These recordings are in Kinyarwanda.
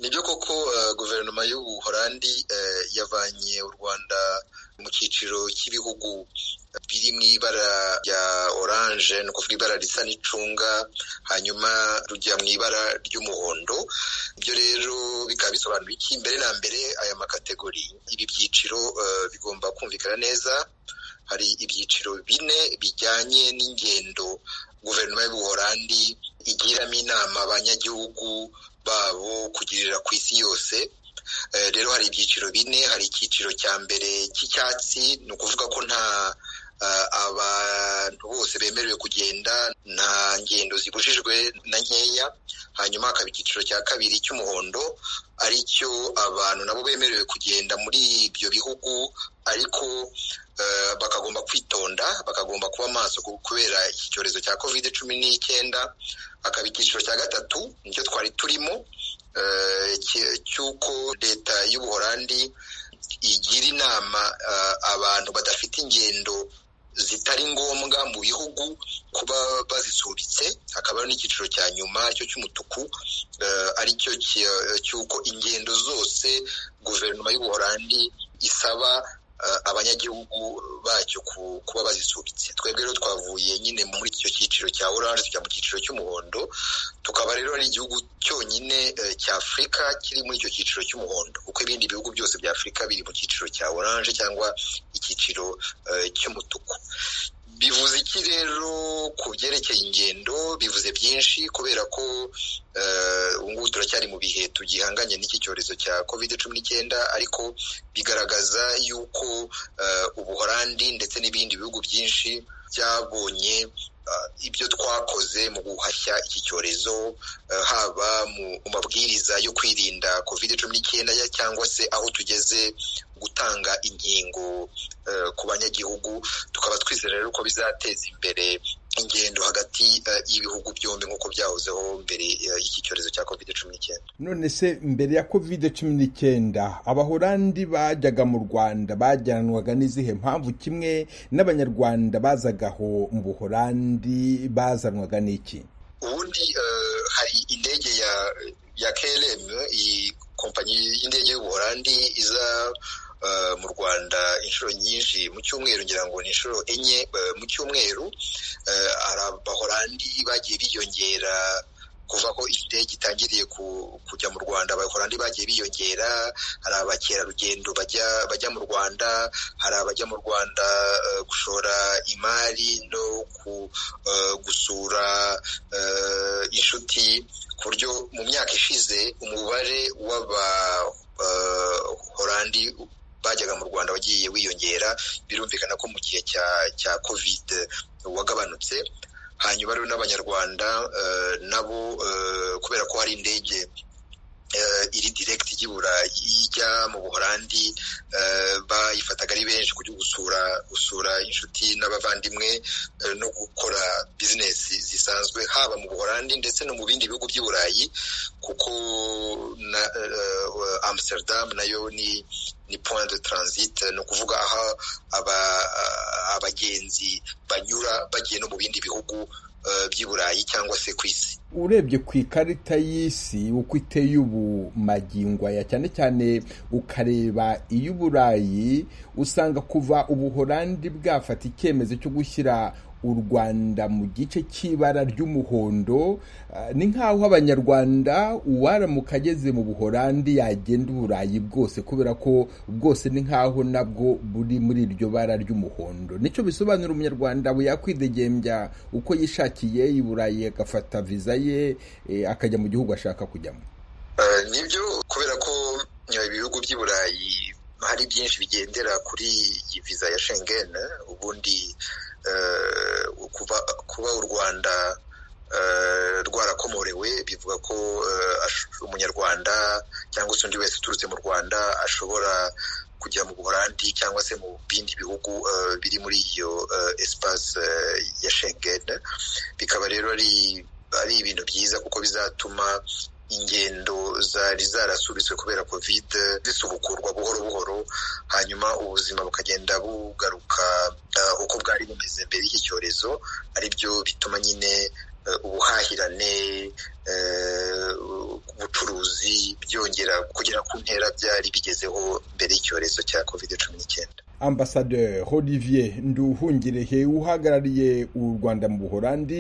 nibyo koko guverinoma y'ubuholandi yavanye u rwanda mu cyiciro cy'ibihugu biri mu ibara rya oranje ni ukuvuga ibara risa n'icunga hanyuma rujya mu ibara ry'umuhondo ibyo rero bikaba bisobanura iki mbere na mbere aya makategori ibi byiciro bigomba kumvikana neza hari ibyiciro bine bijyanye n'ingendo guverinoma y'ubuholandi igiramo inama abanyagihugu babo kugirira ku isi yose rero hari ibyiciro bine hari icyiciro cya mbere cy'icyatsi ni ukuvuga ko nta abantu bose bemerewe kugenda nta ngendo zibujijwe na nkeya hanyuma hakaba icyiciro cya kabiri cy'umuhondo aricyo abantu nabo bemerewe kugenda muri ibyo bihugu ariko bakagomba kwitonda bakagomba kuba maso kubera iki cyorezo cya kovide cumi n'icyenda hakaba icyiciro cya gatatu nicyo twari turimo cy'uko leta y'ubuholandi igira inama abantu badafite ingendo zitari ngombwa mu bihugu kuba bazisubitse hakaba n'icyiciro cya nyuma cyo cy'umutuku aricyo cy'uko ingendo zose guverinoma y'ubuholandi isaba abanyagihugu bacyo kuba bazisubitse twebwe rero twavuye nyine muri icyo cyiciro cya oranje tujya mu cyiciro cy'umuhondo tukaba rero ari igihugu cyonyine cya afurika kiri muri icyo cyiciro cy'umuhondo kuko ibindi bihugu byose bya afurika biri mu cyiciro cya oranje cyangwa icyiciro cy'umutuku bivuze iki rero ku byerekeye ingendo bivuze byinshi kubera ko ubu ngubu turacyari mu bihe tugihanganye n'iki cyorezo cya covid cumi n'icyenda ariko bigaragaza yuko ubuholandi ndetse n'ibindi bihugu byinshi byabonye ibyo twakoze mu guhashya iki cyorezo haba mu mabwiriza yo kwirinda covid cumi n'icyenda cyangwa se aho tugeze gutanga inkingo ku banyagihugu tukaba twizera rero ko bizateza imbere ingendo hagati y'ibihugu byombi nk'uko byahozeho mbere y'iki cyorezo cya covid cumi n'icyenda none se mbere ya covid cumi n'icyenda abahorandi bajyaga mu rwanda bajyanwaga n'izihe mpamvu kimwe n'abanyarwanda bazagaho mu buhorandi bazanwaga n'iki ubundi hari indege ya ya KLM iyi kompanyi y'indege y'ubuhorandi iza mu rwanda inshuro nyinshi mu cyumweru ngira ngo ni inshuro enye mu cyumweru hari abahorandi bagiye biyongera kuva ko indege itangiriye kujya mu rwanda abahorandi bagiye biyongera hari abakerarugendo bajya bajya mu rwanda hari abajya mu rwanda gushora imari no gusura inshuti ku buryo mu myaka ishize umubare w'abahorandi bajyaga mu rwanda wagiye wiyongera birumvikana ko mu gihe cya covid wagabanutse hanyuma rero n'abanyarwanda nabo kubera ko hari indege iri direkiti y'ibura ijya mu buholandi bayifataga ari benshi kujya gusura gusura inshuti n'abavandimwe no gukora bizinesi zisanzwe haba mu buholandi ndetse no mu bindi bihugu by'i burayi kuko na amsterdam nayo ni ni point de transit ni ukuvuga aho abagenzi banyura bagiye no mu bindi bihugu by'i burayi cyangwa se ku isi urebye ku ikarita y'isi uko iteye ubu magingo aya cyane cyane ukareba iy'uburayi usanga kuva ubuholandi bwafata icyemezo cyo gushyira u rwanda mu gice cy'ibara ry'umuhondo ni nk'aho abanyarwanda uwaramuka ageze mu buholandi yagenda uburayi bwose kubera ko bwose ni nk'aho nabwo buri muri iryo bara ry'umuhondo nicyo bisobanura umunyarwanda we yakwidegembya uko yishakiye i burayi agafata viza ye akajya mu gihugu ashaka kujyamo nibyo kubera ko ibihugu by'i burayi hari byinshi bigendera kuri iyi viza ya Schengen ubundi kuba u rwanda rwarakomorewe bivuga ko umunyarwanda cyangwa se undi wese uturutse mu rwanda ashobora kujya mu buholandi cyangwa se mu bindi bihugu biri muri iyo esipasi ya shengeni bikaba rero ari ibintu byiza kuko bizatuma ingendo zari zarasubitswe kubera kovide zisubukurwa buhoro buhoro hanyuma ubuzima bukagenda bugaruka uko bwari bumeze mbere y'iki cyorezo aribyo bituma nyine ubuhahirane ubucuruzi byongera kugera ku ntera byari bigezeho mbere y'icyorezo cya covid cumi n'icyenda ambasaderi olivier nduhungirehe uhagarariye u rwanda mu buhorandi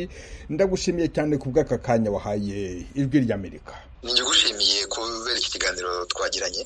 ndagushimiye cyane ku bw'aka kanya wahaye ijwi ry'amerika nigushimiye kubera iki kiganiro twagiranye